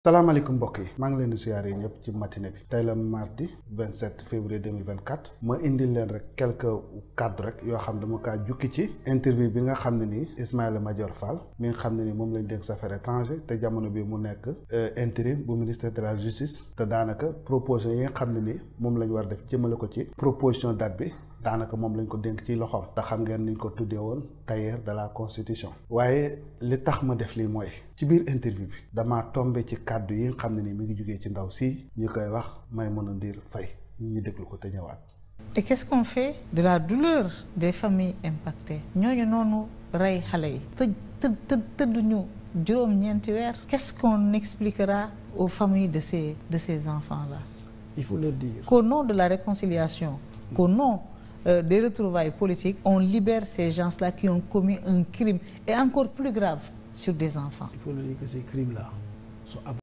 salaamaaleykum mbokk yi maa ngi leen di siyaare ñëpp ci matinée bi tey la mardi 27 février 2024 ma indil leen rek quelques cadres rek yoo xam dama kaa jukki ci interview bi nga xam ne nii Ismaïla Madior Fall mi nga xam ne ni moom lañ dénk affaires étrangères te jamono bi mu nekk intérim bu ministère de la justice te daanaka proposition yi nga xam ne ni moom lañ war def jëmale ko ci proposition date bi daanaka moom lañ ko dénk ci loxoom te xam ngeen niñ ko tuddee woon tailleur de la constitution waaye li tax ma def lii mooy ci biir interview bi damaa tombé ci kàddu yi nga xam ne ni mi ngi jógee ci ndaw si ñu koy wax Maïmouna Ndour Faye ñu déglu ko te ñëwaat. et qu'est-ce qu'on fait de la douleur des familles impactées ñooñu noonu rey xale yi tëj tëdd tëdd tëdduñu juróom-ñeenti weer qu'est-ce qu'on expliquera aux familles de ces de ces enfants-là il faut leur dire qu'au nom de la réconciliation qu'au nom Euh, des retrouvailles politiques on libère ces gens-là qui ont commis un crime et encore plus grave sur des enfants il faut leur dire que ces crimes-là sont